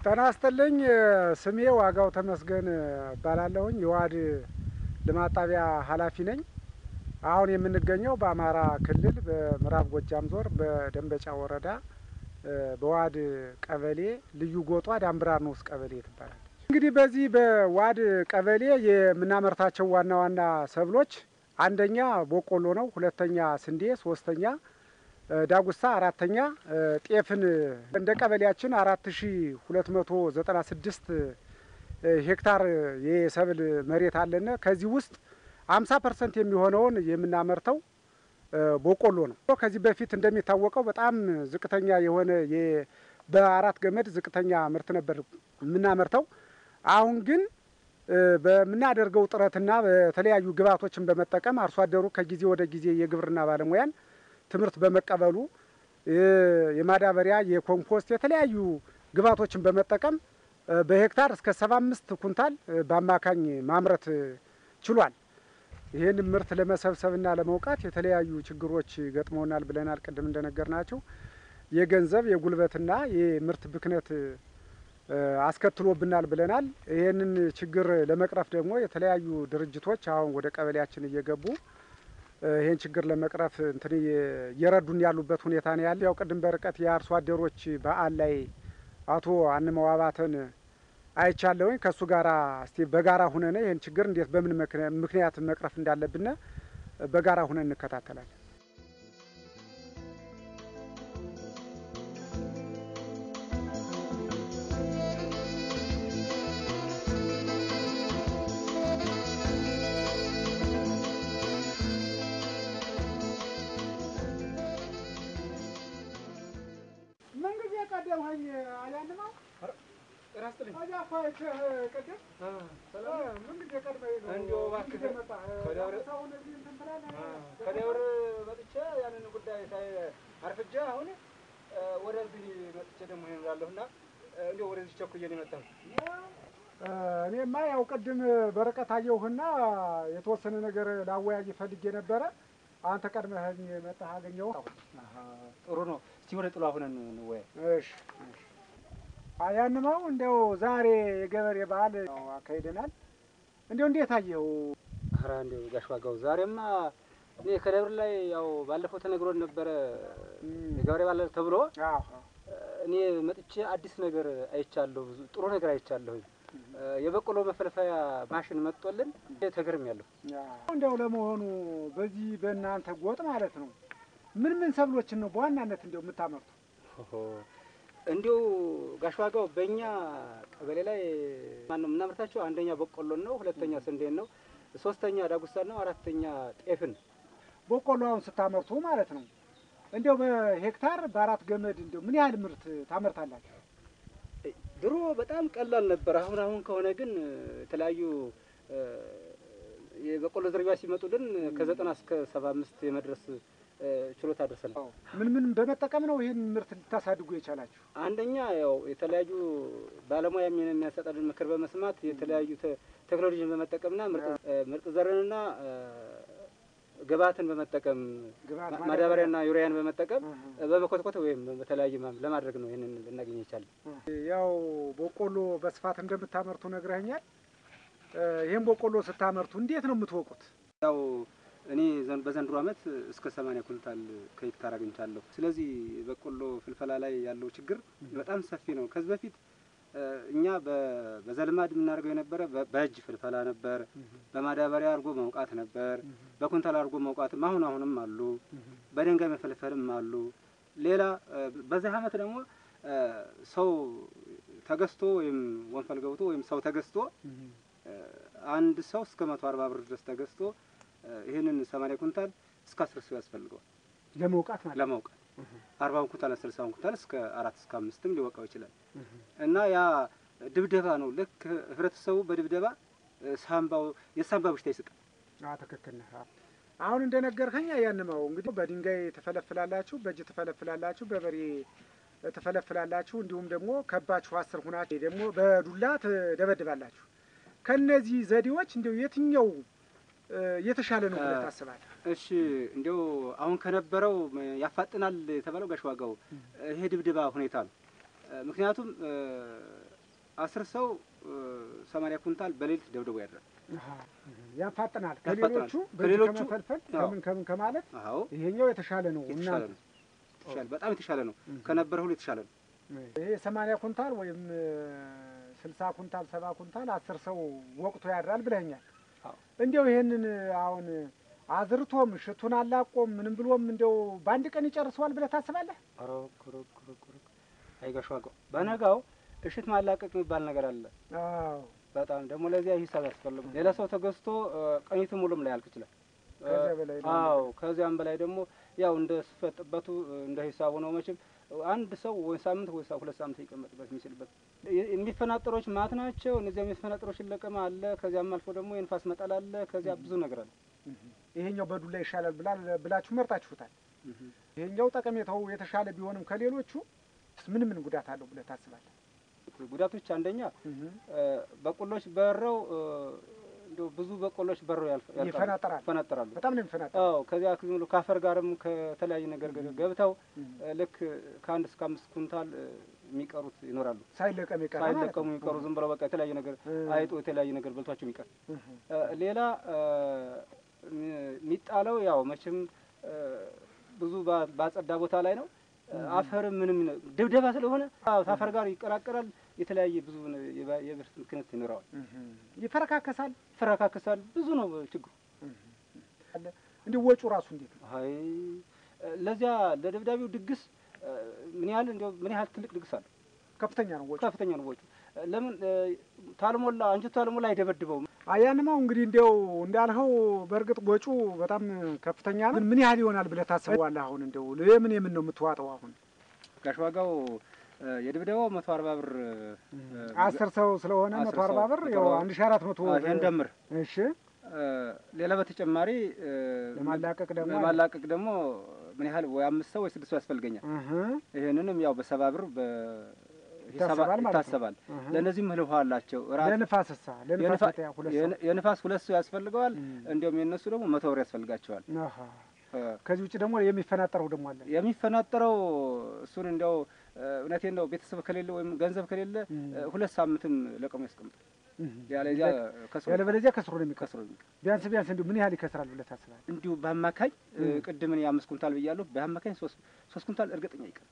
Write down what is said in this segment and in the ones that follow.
ጤና ይስጥልኝ። ስሜ ዋጋው ተመስገን እባላለሁኝ። የዋድ ልማት ጣቢያ ኃላፊ ነኝ። አሁን የምንገኘው በአማራ ክልል በምዕራብ ጎጃም ዞር በደንበጫ ወረዳ በዋድ ቀበሌ ልዩ ጎጧ ዳምብራር ንዑስ ቀበሌ ትባላለች። እንግዲህ በዚህ በዋድ ቀበሌ የምናመርታቸው ዋና ዋና ሰብሎች አንደኛ ቦቆሎ ነው፣ ሁለተኛ ስንዴ፣ ሶስተኛ ዳጉሳ፣ አራተኛ ጤፍን እንደ ቀበሌያችን አራት ሺ ሁለት መቶ ዘጠና ስድስት ሄክታር የሰብል መሬት አለነ። ከዚህ ውስጥ አምሳ ፐርሰንት የሚሆነውን የምናመርተው ቦቆሎ ነው። ከዚህ በፊት እንደሚታወቀው በጣም ዝቅተኛ የሆነ በአራት ገመድ ዝቅተኛ ምርት ነበር የምናመርተው። አሁን ግን በምናደርገው ጥረትና በተለያዩ ግብዓቶችን በመጠቀም አርሶ አደሩ ከጊዜ ወደ ጊዜ የግብርና ባለሙያን ትምህርት በመቀበሉ የማዳበሪያ፣ የኮምፖስት የተለያዩ ግብዓቶችን በመጠቀም በሄክታር እስከ ሰባ አምስት ኩንታል በአማካኝ ማምረት ችሏል። ይህን ምርት ለመሰብሰብና ለመውቃት የተለያዩ ችግሮች ገጥመውናል ብለናል። ቅድም እንደነገር ናቸው የገንዘብ የጉልበትና የምርት ብክነት አስከትሎብናል ብለናል። ይህንን ችግር ለመቅረፍ ደግሞ የተለያዩ ድርጅቶች አሁን ወደ ቀበሌያችን እየገቡ ይህን ችግር ለመቅረፍ እንትን እየረዱን ያሉበት ሁኔታ ነው ያለ። ያው ቅድም በርቀት የአርሶ አደሮች በዓል ላይ አቶ አንመው አባተን አይቻለሁኝ። ከእሱ ጋራ እስቲ በጋራ ሁነን ይህን ችግር እንዴት በምን ምክንያት መቅረፍ እንዳለብን በጋራ ሁነን እንከታተላለን። ምንጊዜ ቀደምኸኝ አያንማው ከደብር መጥቼ ያንን ጉዳይ ሳይ አርፍጄ አሁን ወደዚህ መጥቼ ደግሞ ይኖራለሁ እና እንዲያው ወደዚህ ቸኩዬ ነው የመጣሁት። እኔማ ያው ቅድም በርቀት አየሁህና የተወሰነ ነገር ላወያይ ፈልጌ ነበረ። አንተ ቀድመኸኝ መጣህ አገኘሁ። ጥሩ ነው። እስቲ ወደ ጥሉ አሁነን እንወያይ። እሺ አያንማው እንዲያው ዛሬ የገበሬ በዓል አካሂደናል። እንዲያው እንዴት አየው? ኧረ እንዲያው ጋሽ ዋጋው ዛሬማ እኔ ከደብር ላይ ያው ባለፈው ተነግሮን ነበረ የገበሬ በዓል ተብሎ እኔ መጥቼ አዲስ ነገር አይቻለሁ። ብዙ ጥሩ ነገር አይቻለሁኝ። የበቆሎ መፈልፈያ ማሽን መጥቶልን ተገርሜያለሁ። እንዲያው ለመሆኑ በዚህ በእናንተ ጎጥ ማለት ነው ምን ምን ሰብሎችን ነው በዋናነት እንዲያው የምታመርቱ? እንዲሁ ጋሽ ዋጋው በእኛ ቀበሌ ላይ ማነው የምናመርታቸው? አንደኛ በቆሎን ነው፣ ሁለተኛ ስንዴን ነው፣ ሶስተኛ ዳጉሳን ነው፣ አራተኛ ጤፍን። በቆሎ አሁን ስታመርቱ ማለት ነው እንዲያው በሄክታር በአራት ገመድ እንዲያው ምን ያህል ምርት ታመርታላችሁ? ድሮ በጣም ቀላል ነበር። አሁን አሁን ከሆነ ግን የተለያዩ የበቆሎ ዝርያ ሲመጡልን ከዘጠና እስከ ሰባ አምስት የመድረስ ችሎታ ደርሰናል። ምን ምን በመጠቀም ነው ይህን ምርት ልታሳድጉ የቻላችሁ? አንደኛ ያው የተለያዩ ባለሙያ የሚያሰጠልን ምክር በመስማት የተለያዩ ቴክኖሎጂን በመጠቀምና ምርጥ ዘርንና ግብዓትን በመጠቀም ማዳበሪያና ዩሪያን በመጠቀም በመኮትኮት ወይም በተለያየ ለማድረግ ነው ይህንን ልናገኝ ይቻላል። ያው በቆሎ በስፋት እንደምታመርቱ ነግረኸኛል። ይህን በቆሎ ስታመርቱ እንዴት ነው የምትወቁት? ያው እኔ በዘንድሮ ዓመት እስከ ሰማንያ ኩንታል ከሄክታር አግኝቻለሁ። ስለዚህ በቆሎ ፍልፈላ ላይ ያለው ችግር በጣም ሰፊ ነው። ከዚህ በፊት እኛ በዘልማድ የምናደርገው የነበረ በእጅ ፍልፈላ ነበር። በማዳበሪያ አድርጎ መውቃት ነበር። በኩንታል አድርጎ መውቃትም አሁን አሁንም አሉ። በድንጋይ መፈልፈልም አሉ። ሌላ በዚህ ዓመት ደግሞ ሰው ተገዝቶ ወይም ወንፈል ገብቶ ወይም ሰው ተገዝቶ አንድ ሰው እስከ መቶ አርባ ብር ድረስ ተገዝቶ ይህንን ሰማንያ ኩንታል እስከ አስር ሰው ያስፈልገዋል ለመውቃት ማለት ለመውቃት አርባውን ኩንታል ስልሳውን ኩንታል እስከ አራት እስከ አምስትም ሊወቃው ይችላል። እና ያ ድብደባ ነው። ልክ ህብረተሰቡ በድብደባ ሳምባው የሳምባ በሽታ ይስጣል። ትክክል ነህ። አሁን እንደነገርከኝ ያንመው እንግዲህ በድንጋይ ትፈለፍላላችሁ፣ በእጅ ትፈለፍላላችሁ፣ በበሬ ትፈለፍላላችሁ፣ እንዲሁም ደግሞ ከባችሁ አስር ሁናችሁ ደግሞ በዱላ ትደበድባላችሁ። ከነዚህ ዘዴዎች እንዲሁ የትኛው የተሻለ ነው ብለህ ታስባለህ? እሺ እንዲያው አሁን ከነበረው ያፋጥናል የተባለው ጋሽ ዋጋው ይሄ ድብድባ ሁኔታ ነው። ምክንያቱም አስር ሰው ሰማንያ ኩንታል በሌሊት ደብድቦ ያድራል። አሃ፣ ያፋጥናል። ያፋጥናል። ከሌሎቹ በእጅ ከሌሎቹ- ከመፈልፈል አዎ። ከምን ከምን ከማለት አዎ ይሄኛው የተሻለ ነው። የተሻለ እናንተ ነው። የተሻለ በጣም የተሻለ ነው። እም። ከነበረ ሁሉ የተሻለ ነው። ይሄ ሰማንያ ኩንታል ወይም ስልሳ ኩንታል ሰባ ኩንታል አስር ሰው ወቅቶ ያድራል ብለኛል። አዎ። እንዲያው ይሄንን አሁን አዝርቶም ሽቱን አላቆም ምንም ብሎም እንዲያው በአንድ ቀን ይጨርሰዋል ብለህ ታስባለህ? ሮክ ሮክ ሮክ ሮክ አይጋሽ ዋጋው በነጋው እሽት ማላቀቅ የሚባል ነገር አለ። አዎ በጣም ደግሞ ለዚያ ሂሳብ ያስፈልጉ ሌላ ሰው ተገዝቶ ቀኝቱ ሙሉም ላይ ያልቅ ይችላል። ከዚያ በላይ ነው። አዎ ከዚያም በላይ ደግሞ ያው እንደ ስፈጥበቱ እንደ ሂሳቡ ነው። መቼም አንድ ሰው ወይ ሳምንት ወይ ሳ- ሁለት ሳምንት ይቀመጥበት የሚችልበት የ- የሚፈናጠሮች ማት ናቸው። እነዚያ የሚፈናጠሮች ለቀማ አለ። ከዚያም አልፎ ደግሞ የንፋስ መጠል አለ። ከዚያ ብዙ ነገር አለ። ይሄኛው በዱላ ይሻላል ብላ ብላችሁ መርጣችሁታል። ይሄኛው ጠቀሜታው የተሻለ ቢሆንም ከሌሎቹ ምን ምን ጉዳት አለው ብለህ ታስባለህ? ጉዳቶች አንደኛ በቆሎች በረው እንዲያው ብዙ በቆሎች በረው ያልፍ- ያልቃሉ፣ ይፈናጠራል። ይፈናጠራሉ። በጣም ነው የሚፈናጠረው። አዎ ከዚያ ዝም ብሎ ከአፈር ጋርም ከተለያየ ነገር ጋር ገብተው ልክ ከአንድ እስከ አምስት ኩንታል እ፣ የሚቀሩት ይኖራሉ። ሳይለቀም ይቀራል ማለት ነው። ሳይለቀሙ የሚቀሩ ዝም ብለው በቃ የተለያየ ነገር እ። አይጦ የተለያየ ነገር በልቷቸው የሚቀር እህ። እ፣ ሌላ እ፣ የሚጣለው ያው መቼም እ፣ ብዙ ባ- ባጸዳ ቦታ ላይ ነው። እ፣ አፈርም ምንም ነው። ድብደባ ስለሆነ አዎ፣ ከአፈር ጋር ይቀላቀላል። የተለያየ ብዙ የባ- የብርት ምክንያት ይኖረዋል። እህ። ይፈረካከሳል። ይፈረካከሳል። ብዙ ነው ችግሩ። አለ እንዲህ ወጪው ራሱ እንዴት ነው? አይ ለዚያ ለደብዳቤው ድግስ እ፣ ምን ያህል እንዲያው ምን ያህል ትልቅ ድግስ አለ። ከፍተኛ ነው ወጪው። ከፍተኛ ነው ወጪው። ለምን እ፣ ታልሞላ አንጀቱ ታልሞላ አይደበድበውም። አያንማው እንግዲህ እንዲያው እንዳልኸው በእርግጥ ወጪው በጣም ከፍተኛ ነው። ግን ምን ያህል ይሆናል ብለህ ታስበዋለህ? አሁን እንዲያው የምን የምን ነው የምትዋጠው? አሁን ጋሽ ዋጋው እ፣ የድብደባው መቶ አርባ ብር እ፣ አስር ሰው ስለሆነ አስር መቶ አርባ ሰው ብር መቶ ያው አርባ አንድ ሺህ አራት መቶ አ፣ ይሄን ደምር እሺ እ፣ ሌላ በተጨማሪ እ፣ ለማላቀቅ ደግሞ ለማላቀቅ ደግሞ ምን ያህል ወይ አምስት ሰው ወይ ስድስት ሰው ያስፈልገኛል። እህ ይሄንንም ያው በሰባ ብር በሂሳባ ይታሰባል ማለት ነው። ይታሰባል። እህ። ለእነዚህም እህል ውሃ አላቸው። እራት ለንፋስሳ ለንፋስ የንፋ- መታያ ሁለት ሰው የን- የንፋስ ሁለት ሰው ያስፈልገዋል። እም። እንዲሁም የእነሱ ደግሞ መቶ ብር ያስፈልጋቸዋል። አሃ። እ፣ ከዚህ ውጭ ደግሞ የሚፈናጠረው ደግሞ አለ። የሚፈናጠረው እሱን እንዲያው እ፣ እውነቴን ነው ቤተሰብ ከሌለ ወይም ገንዘብ ከሌለ እም። እ፣ ሁለት ሳምንትም ለቀሙ ያስቀምጣል። እህ። ያለዚያ ከስሮ ያለበለዚያ ከስሮ ነው የሚቀር። ከስሮ የሚቀር። ቢያንስ ቢያንስ እንዲሁ ምን ያህል ይከስራል ብለህ ታስባለህ? እንዲሁ በአማካኝ እ፣ እም። ቅድም እኔ አምስት ኩንታል ብያለሁ። በአማካኝ ሶስት ሶስት ኩንታል እርግጠኛ ይቀር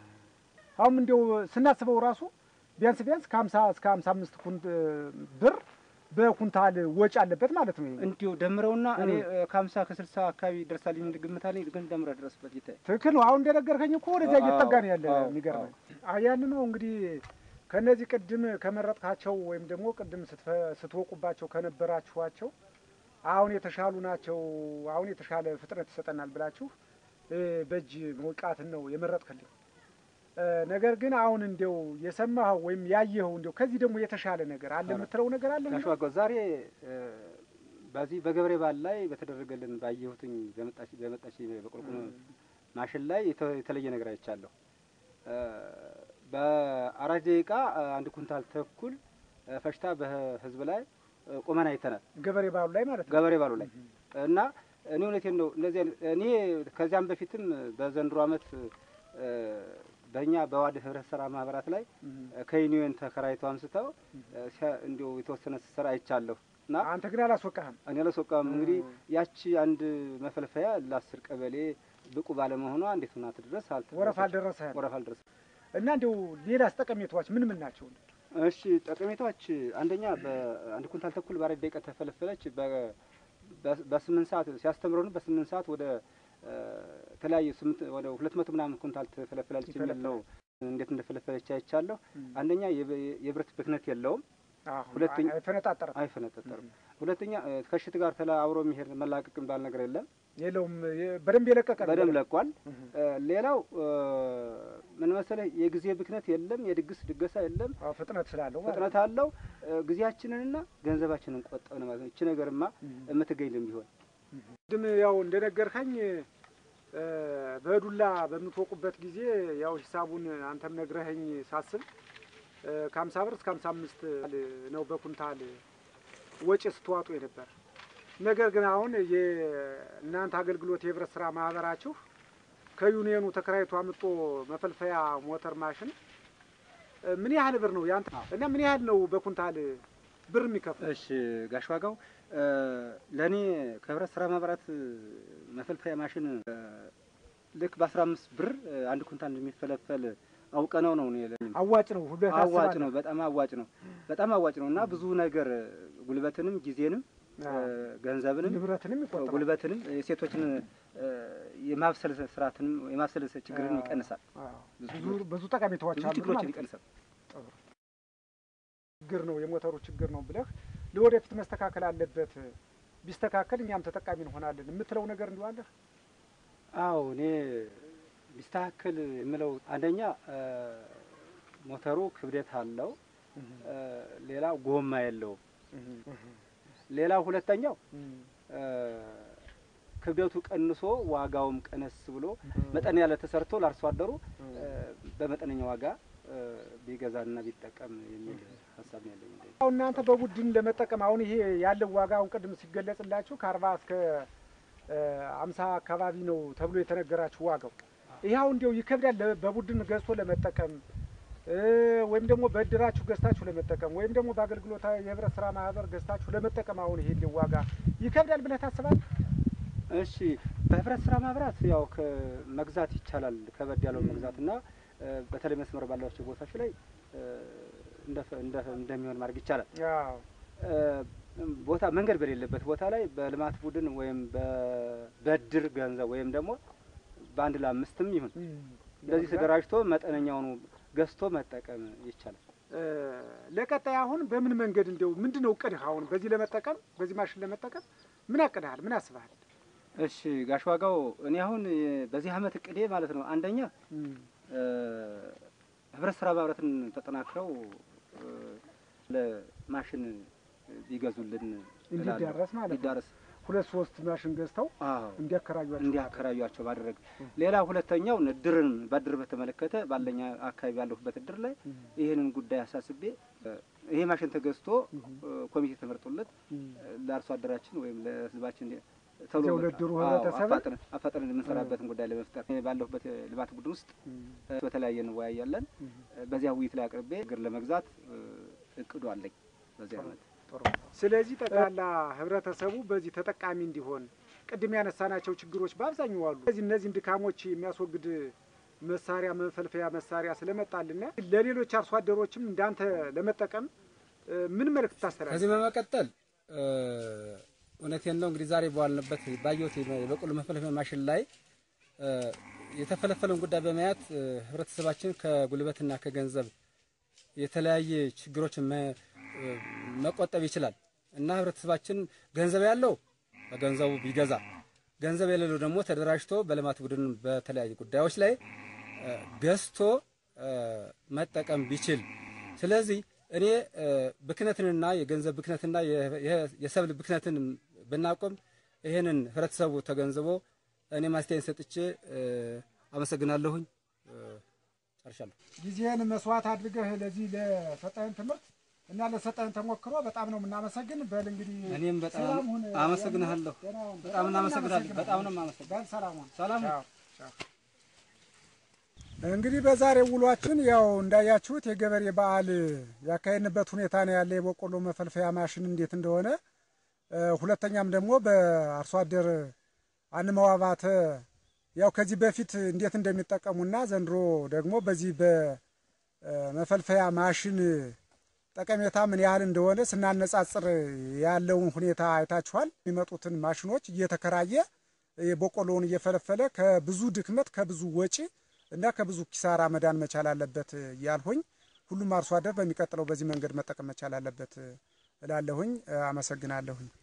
አሁን እንዲያው ስናስበው ራሱ ቢያንስ ቢያንስ ከሀምሳ እስከ ሀምሳ አምስት ኩንት ብር በኩንታል ወጪ አለበት ማለት ነው። ይሄ እንዲሁ ደምረውና እኔ እም። እ፣ ከሀምሳ ከስልሳ አካባቢ ይደርሳል የሚል ግምት አለኝ። ግን ደምረ ድረስበት ጌታዬ። ትክክል ነው። አሁን እንደነገርከኝ እኮ ወደዚያ አዎ፣ እየተጠጋ ነው ያለ። አዎ፣ የሚገርመኝ ያን ነው እንግዲህ ከነዚህ ቅድም ከመረጥካቸው ወይም ደግሞ ቅድም ስትፈ- ስትወቁባቸው ከነበራችኋቸው አሁን የተሻሉ ናቸው፣ አሁን የተሻለ ፍጥነት ይሰጠናል ብላችሁ እ፣ በእጅ መውቃትን ነው የመረጥክልኝ። እ፣ ነገር ግን አሁን እንዲያው የሰማኸው ወይም ያየኸው እንዲያው ከዚህ ደግሞ የተሻለ ነገር አለ የምትለው ነገር አለ? ጋሽ ዋጋው ዛሬ እ፣ በዚህ በገብሬ በዓል ላይ በተደረገልን ባየሁትኝ በመጣች በመጣች በቁልቁል ማሽን ላይ የተ- የተለየ ነገር አይቻለሁ። እ፣ በአራት ደቂቃ እ፣ አንድ ኩንታል ተኩል እ፣ ፈሽታ በህዝብ ላይ እ፣ ቁመን አይተናል። ገበሬ ባሉ ላይ ማለት ነው። ገበሬ ባሉ ላይ እና እኔ እውነቴን ነው እነዚህ አይነት- እኔ ከዚያም በፊትም በዘንድሮ ዓመት እ፣ በእኛ በዋድ ህብረት ስራ ማህበራት ላይ እ፣ ከዩኒየን ተከራይተው አንስተው እ፣ ሲያ- እንዲሁ የተወሰነ ስራ አይቻለሁ እና አንተ ግን አላስወቃህም። እኔ አላስወቃም። እንግዲህ ያቺ አንድ መፈልፈያ ለአስር ቀበሌ ብቁ ባለመሆኗ እንዴት ሆና ትድረስ አልተ- ወረፋ አልደረሰህም ወረፋ አልደረሰም። እና እንዲያው ሌላስ ጠቀሜታዎች ምን ምን ናቸው? እሺ ጠቀሜታዎች አንደኛ በአንድ ኩንታል ተኩል በአራት ደቂቃ ተፈለፈለች። በ- በ- በስምንት ሰዓት ሲያስተምረን በስምንት ሰዓት ወደ እ፣ ተለያዩ ስምንት ወደ ሁለት መቶ ምናምን ኩንታል ትፈለፍላለች የሚል ነው። እንዴት እንደፈለፈለች አይቻለሁ። አንደኛ የብ- የብረት ብክነት የለውም፣ ሁለተኛ አይፈነጣጠርም አይፈነጠጠርም። ሁለተኛ እ፣ ከሽት ጋር ተላ አብሮ የሚሄድ መላቀቅ የሚባል ነገር የለም። የለውም። የ- በደንብ የለቀቀ ነው። በደንብ ለቋል። እህ። እ፣ ሌላው እ፣ ምን መሰለህ የጊዜ ብክነት የለም፣ የድግስ ድገሳ የለም። አዎ፣ ፍጥነት ስላለው ማለት ፍጥነት አለው። እ፣ ጊዜያችንንና ገንዘባችንን ቆጠብን ማለት ነው። ይቺ ነገርማ የምትገኝ ልም ቢሆን ቅድም ያው እንደነገርከኝ እ፣ በዱላ በምትወቁበት ጊዜ ያው ሂሳቡን አንተም ነግረኸኝ ሳስብ እ፣ ከሀምሳ ብር እስከ ሀምሳ አምስት ነው በኩንታል ወጪ ስትዋጡ የነበር። ነገር ግን አሁን የእናንተ አገልግሎት የህብረት ስራ ማህበራችሁ ከዩኒየኑ ተከራይቶ አምጦ መፈልፈያ ሞተር ማሽን ምን ያህል ብር ነው ያንተ እና ምን ያህል ነው በኩንታል ብር የሚከፍል? እሺ ጋሽ ዋጋው ለእኔ ከህብረት ስራ ማህበራት መፈልፈያ ማሽን ልክ በአስራ አምስት ብር አንድ ኩንታል እንደሚፈለፈል አውቀነው ነው እኔ ለእኔ አዋጭ ነው ሁለት አዋጭ ነው። በጣም አዋጭ ነው። በጣም አዋጭ ነው እና ብዙ ነገር ጉልበትንም ጊዜንም ገንዘብንም ንብረትንም ይቆጥባል። ጉልበትንም የሴቶችን የማብሰል ስርዓትንም የማብሰል ችግርን ይቀንሳል። ብዙ ብዙ ጠቀሜታዎች ብዙ አሉ ችግሮችን ማለት ነው። ይቀንሳል። ችግር ነው የሞተሩ ችግር ነው ብለህ ለወደፊት መስተካከል አለበት፣ ቢስተካከል እኛም ተጠቃሚ እንሆናለን የምትለው ነገር እንዲሁ አለህ? አዎ እኔ ቢስተካከል የምለው አንደኛ ሞተሩ ክብደት አለው፣ ሌላ ጎማ የለውም። ሌላ ሁለተኛው ክብደቱ ቀንሶ ዋጋውም ቀነስ ብሎ መጠን ያለ ተሰርቶ ለአርሶ አደሩ በመጠነኛ ዋጋ ቢገዛና ቢጠቀም የሚል ሀሳብ ነው ያለኝ። እንደኔ። አሁን እናንተ በቡድን ለመጠቀም አሁን ይሄ ያለው ዋጋ አሁን ቅድም ሲገለጽላችሁ ከአርባ እስከ አምሳ አካባቢ ነው ተብሎ የተነገራችሁ ዋጋው። ይህ አሁን እንዲያው ይከብዳል ለ- በቡድን ገዝቶ ለመጠቀም እ ወይም ደግሞ በእድራችሁ ገዝታችሁ ለመጠቀም ወይም ደግሞ በአገልግሎት የህብረት ስራ ማህበር ገዝታችሁ ለመጠቀም አሁን ይሄ እንዲያው ዋጋ ይከብዳል ብለህ ታስባለህ? እሺ በህብረት ስራ ማህበራት ያው መግዛት ይቻላል። ከበድ ያለው መግዛት እና በተለይ መስመር ባላቸው ቦታዎች ላይ እንደ- እንደ- እንደሚሆን ማድረግ ይቻላል። አዎ ቦታ መንገድ በሌለበት ቦታ ላይ በልማት ቡድን ወይም በ- በእድር ገንዘብ ወይም ደግሞ በአንድ ለአምስትም ይሁን እንደዚህ ተደራጅቶ መጠነኛውኑ ገዝቶ መጠቀም ይቻላል። እ ለቀጣይ አሁን በምን መንገድ እንዲያው ምንድን ነው እቅድህ? አሁን በዚህ ለመጠቀም በዚህ ማሽን ለመጠቀም ምን አቅድሃል? ምን አስበሃል? እሺ ጋሽ ዋጋው እኔ አሁን በዚህ አመት እቅዴ ማለት ነው አንደኛ እ ህብረት ስራ ማህበራትን ተጠናክረው እ ለማሽን ቢገዙልን እላለሁ። እንዲዳረስ ማለት ነው። ቢዳረስ ሁለት ሶስት ማሽን ገዝተው አዎ እንዲያከራዩአቸው እንዲያከራዩቸው ማድረግ። ሌላ ሁለተኛው እድርን በእድር በተመለከተ ባለኛ አካባቢ ያለሁበት እድር ላይ ይህንን ጉዳይ አሳስቤ እ ይሄ ማሽን ተገዝቶ እ ኮሚቴ ተመርጦለት እ ለአርሶ አደራችን ወይም ለህዝባችን እንዲ- ቶሎ እዚያው በቃ- ለእድሩ አዎ፣ ህብረተሰብን አፋጥነን አፋጥነን የምንሰራበትን ጉዳይ ለመፍጠር እኔ ባለሁበት ልማት ቡድን ውስጥ እ በተለያየ እንወያያለን። እ በዚያ ውይይት ላይ አቅርቤ እግር ለመግዛት እ እቅዱ አለኝ በዚህ አመት። ስለዚህ ጠቅላላ ህብረተሰቡ በዚህ ተጠቃሚ እንዲሆን ቅድም ያነሳናቸው ችግሮች በአብዛኛው አሉ። ስለዚህ እነዚህን ድካሞች የሚያስወግድ መሳሪያ መፈልፈያ መሳሪያ ስለመጣልና ለሌሎች አርሶ አደሮችም እንዳንተ ለመጠቀም እ ምን መልእክት ታስተላልፍ? ከዚህ በመቀጠል እ እውነቴን ነው እንግዲህ ዛሬ በዋልንበት ባየሁት የበቆሎ መፈልፈያ ማሽን ላይ እ የተፈለፈለውን ጉዳይ በማየት እ ህብረተሰባችን ከጉልበትና ከገንዘብ የተለያየ ችግሮችን መ- እ መቆጠብ ይችላል እና ህብረተሰባችን ገንዘብ ያለው በገንዘቡ ቢገዛ፣ ገንዘብ የሌለው ደግሞ ተደራጅቶ በልማት ቡድን በተለያዩ ጉዳዮች ላይ እ ገዝቶ እ መጠቀም ቢችል ስለዚህ እኔ እ ብክነትንና የገንዘብ ብክነትና የ- የ- የሰብል ብክነትን ብናቆም ይህንን ህብረተሰቡ ተገንዝቦ እኔ ማስተያየት ሰጥቼ እ አመሰግናለሁኝ። እ ጨርሻለሁ። ጊዜህን መስዋዕት አድርገህ ለዚህ ለሰጠህን ትምህርት እና ለሰጠህን ተሞክሮ በጣም ነው የምናመሰግን። በል እንግዲህ እኔም በጣም ሰላም ሁን። አመሰግንሃለሁ። ደህና ሁን። በጣም እናመሰግናለን። በጣም ነው የማመሰግነው። በል ሰላም ሁን። ሰላም ሁን። ቻው፣ ቻው። እንግዲህ በዛሬው ውሏችን ያው እንዳያችሁት የገበሬ በዓል ያካሄድንበት ሁኔታ ነው ያለ የበቆሎ መፈልፈያ ማሽን እንዴት እንደሆነ እ ሁለተኛም ደግሞ በአርሶ አደር አንመዋባተ ያው ከዚህ በፊት እንዴት እንደሚጠቀሙና ዘንድሮ ደግሞ በዚህ በመፈልፈያ ማሽን ጠቀሜታ ምን ያህል እንደሆነ ስናነጻጽር ያለውን ሁኔታ አይታችኋል። የሚመጡትን ማሽኖች እየተከራየ የበቆሎውን እየፈለፈለ ከብዙ ድክመት ከብዙ ወጪ እና ከብዙ ኪሳራ መዳን መቻል አለበት እያልሁኝ ሁሉም አርሶ አደር በሚቀጥለው በዚህ መንገድ መጠቀም መቻል አለበት እላለሁኝ። አመሰግናለሁኝ።